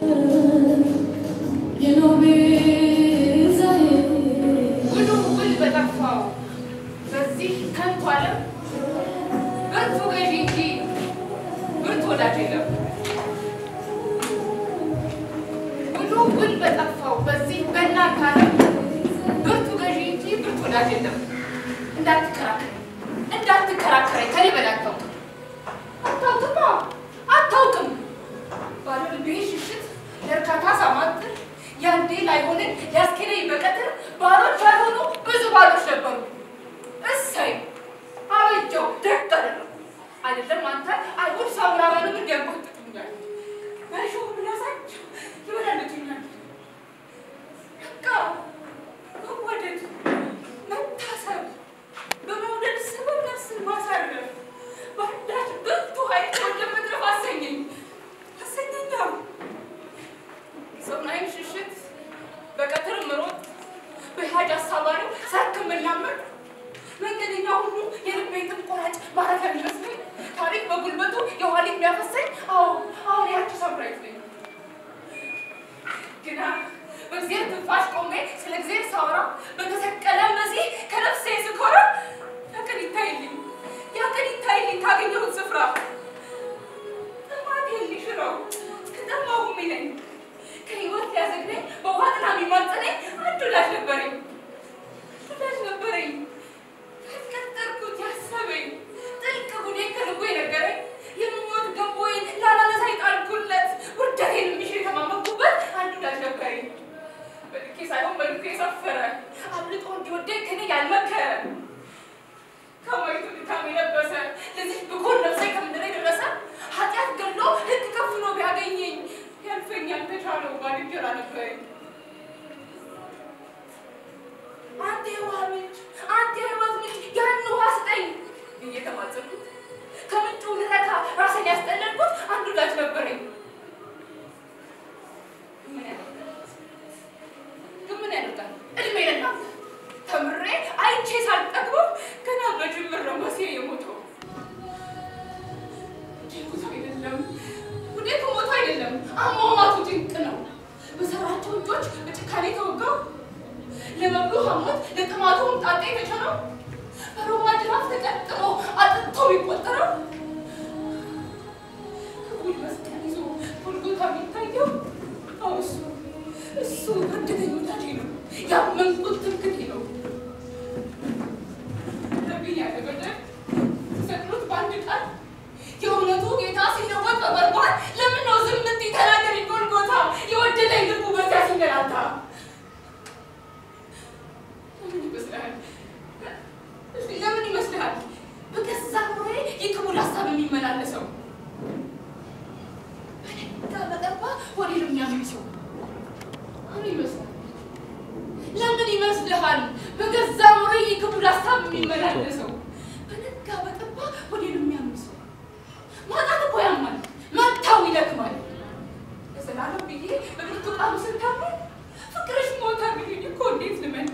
ውሉ ውል በጠፋው በዚህ ከንቱ ዓለም ብርቱ ገዢ እንጂ ብርቱ ወዳጅ የለም። ውሉ ውል በጠፋው በዚህ በእናንተ ዓለም ብርቱ ገዢ እንጂ ብርቱ ወዳጅ የለም። እንዳትከራከረኝ እንዳትከራከረኝ ከኔ በላይ አታውቅም አታውቅማ አታውቅም ባለ ልቤ ሽሽት ለእርካታ ሳማጥር ያንዴ ላይሆንን ሊያስኬደኝ በቀትር ባሎች ያልሆኑ ብዙ ባሎች ነበሩ። እሰይ አበጀው ደግ አደረጉ። አይደለም አንተ አይሁድ ሳምራውያንም እንዲያንቆጥጡኛል በሾህ ምላሳቸው ይበላልቱኛል። በቃ መወደድ መታሰብ በመውደድ ሰበብ ነፍስን ማሳረፍ በአንዳች ብርቱ ኃይል ወደ መድረፍ አሰኘኝ አሰኘኛው ሰውናይም ሽሽት በቀትር ምሮጥ በሃጅ አሳባሪው ሳክ የምናመር መንገደኛ ሁሉ የልቤን ጥም ቆራጭ ማረፊያ የሚመስለኝ ታሪክ በጉልበቱ የኋላ የሚያፈሰኝ አዎ አሁን ያቺ ሳምራዊት ነኝ። ግና በእግዚአብሔር ትንፋሽ ቆሜ ስለ እግዚአብሔር ሳወራ በተሰቀለ መሲህ ከነፍሴ ስኮራ ያቀን ይታይልኝ ያቀን ይታይልኝ ካገኘሁት ስፍራ ጥማቴ ሊሽረው ከጠማሁም ይለኝ ከህይወት ሊያዘግነኝ በውሃ ጥላ የሚማጸነኝ አንድ ወዳጅ ነበረኝ ወዳጅ ነበረኝ ያስቀጠርኩት ያሰበኝ ጥልቅ ጉዴን ከልቡ የነገረኝ የምኞት ገንቦዬን ላላነሳ የጣልኩለት ውርደቴን የሚሽር የተማመንኩበት አንድ ወዳጅ ነበረኝ በልኬ ሳይሆን በልኩ የሰፈረ አብልጦ እንዲወደኝ ከኔ ያልመከረ ከማይቱ ድካም የለበሰ ለዚህ ብኩን ነፍሴ ከምድር የደረሰ ኃጢአት ገሎ ህግ ከፍኖ ቢያገኘኝ ያልፈኛል ተቻለው ባልንጀራ ነበረኝ። አንተ የውሃ ምንጭ፣ አንተ የህይወት ምንጭ ያን ውሃ ስጠኝ ብዬ ተማጸንኩት። ከምንጩ ልረካ ራሴን ያስጠለልኩት አንድ ወዳጅ ነበረኝ። ምን ያደርጋል? ግን ምን ያደርጋል? እድሜ ለእናንተ ተምሬ አይቼ ሳልጠግበው ገና በጅምር ነው መሴ የሞተው። ሞቱ አይደለም ውዴቱ ሞቱ አይደለም፣ አሟሟቱ ድንቅ ነው። በሰራቸው እጆች በጭካኔ ተወጋው። ለመብሉ ሐሞት ለጥማቱ ሆምጣጤ የተቸረው በሮማ ጅራፍ ተቀጥሞ አጥንቶ የሚቆጠረው ከጉድ መስቀል ይዞ ጎልጎታ የሚታየው አዎ እሱ እሱ ታደገኝ ወዳጄ ነው፣ ያመንኩት ትምክቴ ነው። ነቢይ ያለ በደል ተሰቅሎት በአንድ ቃል የእውነቱ ጌታ ሲለወጥ በበርባን ለምን ነው ዝም እምትይ? ተናገሪ ጎልጎታ የወደደኝ ልቡ በዚያ ሲንገላታ ለምን ይመስልሃል? እስኪ ለምን ይመስልሃል? በገዛ ኑሮዬ የክቡር ሀሳብ የሚመላለሰው በነጋ በጠባ ወደ የሚያምሰው ምን ይመስላል? ለምን ይመስልሃል? በገዛ ኑሮዬ የክቡር ሀሳብ የሚመላለሰው በነጋ በጠባ ወደ የሚያምሰው ማጣት እኮ ያማል፣ መታው ይደክማል። ለዘላለም ብዬ በብርቱ ቃሉ ስንታመን ፍቅርሽ ሞታ ቢሉኝ እኮ እንዴት ልመን?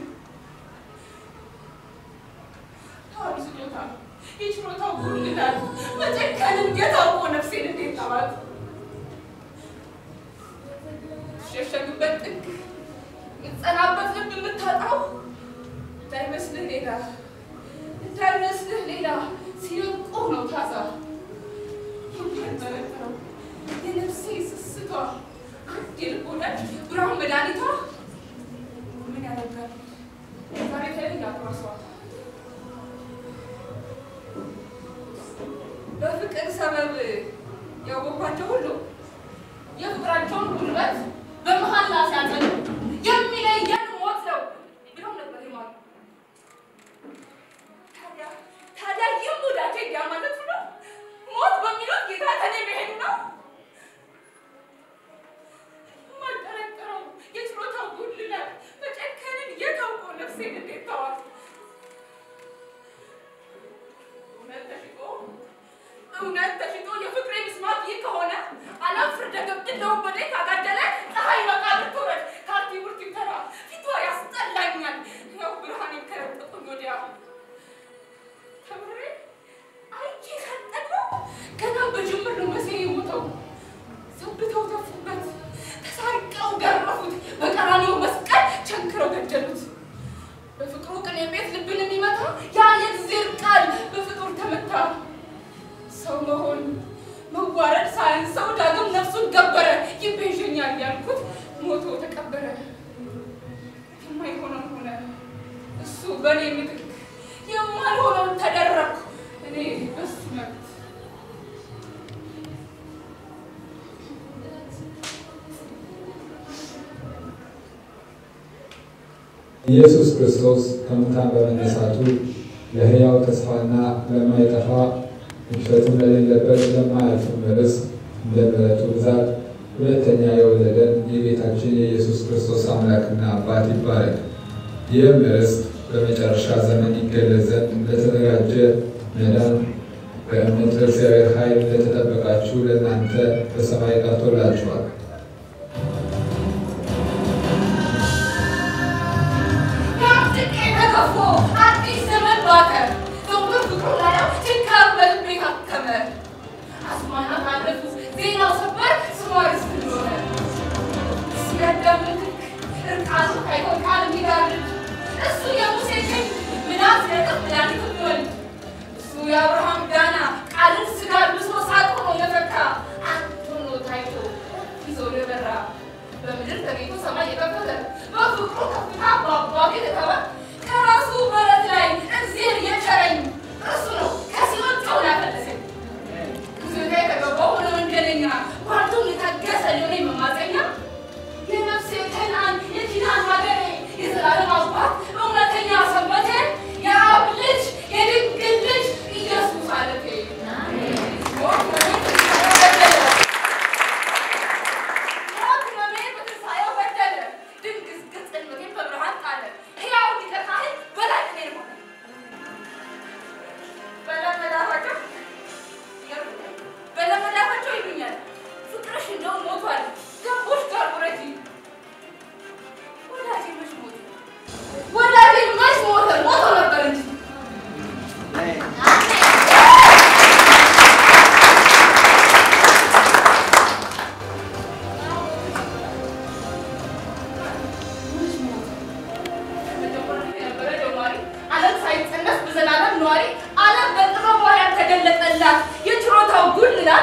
ታዋቂ ስጦታ የችሮታው ጉልላል መጨከንም የታወ ነፍሴን እንዴት ታዋት ሸሸግበት ጥግ የምትጸናበት ልብ የምታጣው እንዳይመስልህ ሌላ እንዳይመስልህ ሌላ ሲርቁ ነው ታዛ የሚያጠረጥረው የነፍሴ ስስቷ አንድ የልብ ወዳጅ ብርሃን መድኃኒቷ ምን ያደርጋል ዛሬ ተለይ ያጓሷል በፍቅር ሰበብ ያወኳቸው ሁሉ የፍቅራቸውን ጉልበት በመሀላ ሲያጸኑ የሚለየን ሞት ነው ብለው ነበር ይማሉ። ታዲያ ታዲያ ይህም ወዳጄ እንዲያ ማለቱ ነው? ሞት በሚሉት ጌታ ከኔ መሄዱ ነው? የማልጠረጥረው የችሎታው ጉድለት መጨከንን የታውቆ ነፍሴን እንዴት ተዋት? እውነት ተሽጦ እውነት ተሽጦ የፍቅሬ ምስማት ይህ ከሆነ አላፍር ደገብድለው በዴ ካጋደለ ፀሐይ መቃብር ትውረድ ካርቲ ሳያንሰው ዳግም ነፍሱን ገበረ። ይቤዠኛል ያልኩት ሞቶ ተቀበረ። የማይሆነው ሆነ እሱ በእኔ ምትክ፣ የማልሆነውን ተደረግኩ እኔ በሱ መብት። ኢየሱስ ክርስቶስ ከሙታን በመነሳቱ ለሕያው ተስፋና ለማይጠፋ ሕልፈትም ለሌለበት ለማያልፍም ርስት እንደ ምሕረቱ ብዛት ሁለተኛ የወለደን የጌታችን የኢየሱስ ክርስቶስ አምላክና አባት ይባረክ። ይህም ርስት በመጨረሻ ዘመን ይገለጽ ዘንድ ለተዘጋጀ መዳን በእምነት በእግዚአብሔር ኃይል ለተጠበቃችሁ ለእናንተ በሰማይ ቀርቶላችኋል። ያምጥቄ ተገፎ አዲስ ዘመን ባተ። ዘውትር ፍቅሩ ላየው ችንካር በልቤ ታከመ። አስማናት አለፉ ዜናው ሰበር ስሟ ርስት እንደሆነ ሲያዳም ምትክ እርቃኑ ሳይሆን ቃል የሚጋርድ እሱ የሙሴ ቀኝ ምናት ነጥብ መድኃኒት የሚወልድ እሱ የአብርሃም ዳና ቃልን ስጋ ልብሶ ሳቅ ሆኖ የፈካ አንድ ሆኖ ታይቶ ይዞ የበራ በምድር ተገኝቶ ሰማይ የከፈተ በፍቅሩ ከፍታ በአባቴ የተተወ ከራሱ በረት ላይ እግዚአብሔር የቸረኝ እርሱ ነው ከሲኦል ጨውን ያፈለሰኝ ብዙታ የተገባው ሆነ ወንጀለኛ ጓርቱን የታገሰ ሊሆነ መማፀኛ የነፍሴ ከነዓን የኪዳን ሀገሬ የዘላለም አባት እውነተኛ ሰንበቴ የአብ ልጅ የድንግል ልጅ ኢየሱስ አለቴ ሞት ሕመሜን በትንሣኤው በደለ፣ ድንግዝግዝ ጽልመቴን በብርሃን ጣለ። ሕያው ሊቀ ካህን በላይ እኔን ሆነ። በለመዳፋቸው ይገርምኛል፣ በለመዳፋቸው ይሉኛል፣ ፍቅርሽ እንደው ሞቷል፣ ገቦች ጋር ውረጂ። ወዳጄ መች ሞተ? ወዳጄ መች ሞተ? ሞቶ ነበር እንጂ ዓለም ሳይጸነስ በዘላለም ነዋሪ ዓለም በጥበቧ ያልተገለጠላት የችሮታው ጉልላት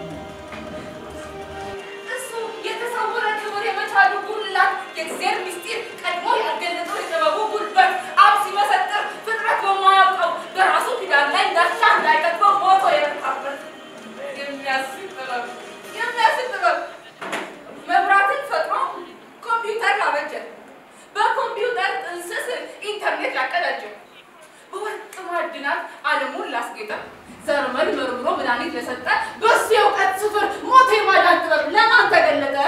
እሱ የተሰወረ ክብር የመቻሉ ጉልላት የእግዚአብሔር ምስጢር ቀድሞ ያልገለጠው የጥበቡ ጉልበት አብ ሲመሰጥር ፍጥረት በማያውቀው በራሱ ኪዳን ላይ እንዳሻ እንዳይቀጥበው ሞቶ የረታበት የሚያስብ ጥበብ የሚያስብ ጥበብ መብራትን ፈጥሮ ኮምፒውተር ላበጀ በኮምፒውተር ጥንስስ ኢንተርኔት ላቀዳጀ በወርቅ ማዕድናት ዓለሙን ላስጌጠ ዘርመል መርምሮ መድኃኒት ለሰጠ በሱ የእውቀት ስፍር ሞት የማዳን ጥበብ ለማን ተገለጠ?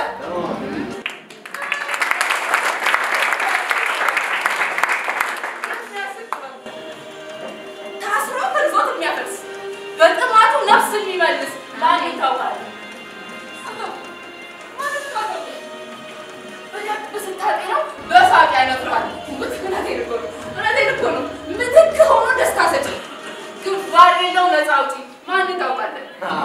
ታስሮ ከርዞት የሚያፈርስ በጥማቱ ነፍስ የሚመልስ ማን ይታወቃል? በደንብ ስታጤነው በሳቅ ያነፍራል። ውት እውነቴን እኮ ነው፣ እውነቴን እኮ ነው። ምትክ ሆኖ ደስታ ሰጪ ግንባር የለው ነፃ አውጪ ማን ታውቃለን?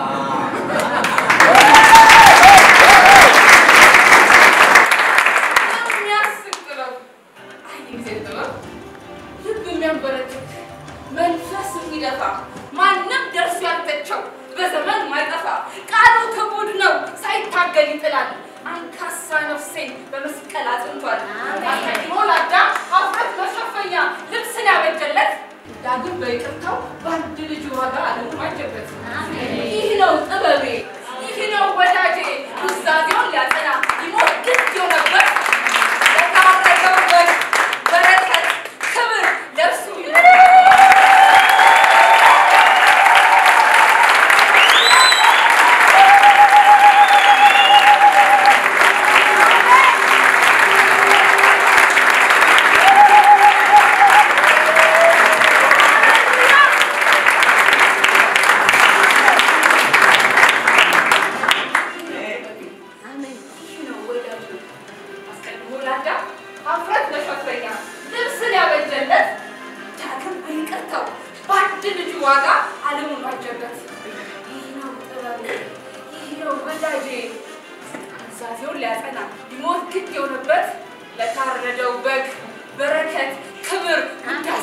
የሚያስቅ ጥበብ አይ ጊዜ ጥበብ ልብ የሚያንበረክክ መንፈስ የሚደፋ ማንም ደርሶ ያልተቸው በዘመን ማይጠፋ ቃሉ ክቡድ ነው ሳይታገል ይጥላል። አንካሳ ነፍሴን በመስቀል አጽንቷል። አስቀድሞ ለአዳም ኀፍረት መሸፈኛ ልብስን ያበጀለት ዳግም በይቅርታው በአንድ ልጅ ዋጋ ዓለሙን ዋጀበት። ይህ ነው ጥበቤ፣ ይህ ነው ወዳጄ ኑዛዜውን ሊያጸና ሊሞት ግድ የሆነበት የታረገበት በረከት ክብር ለእርሱ ይህ ነው ወዳጁ አስቀድሞ ለአዳም ኀፍረት መሸፈኛ ልብስን ያበጀለት ዳግም በይቅርታው በአንድ ልጁ ዋጋ ዓለሙን ዋጀበት። ይህ ነው ጥበብ፣ ይህ ነው ወዳጄ ትእዛዜውን ሊያጸና ሊሞት ግድ የሆነበት ለታረደው በግ በረከት ክብር ውዳሴ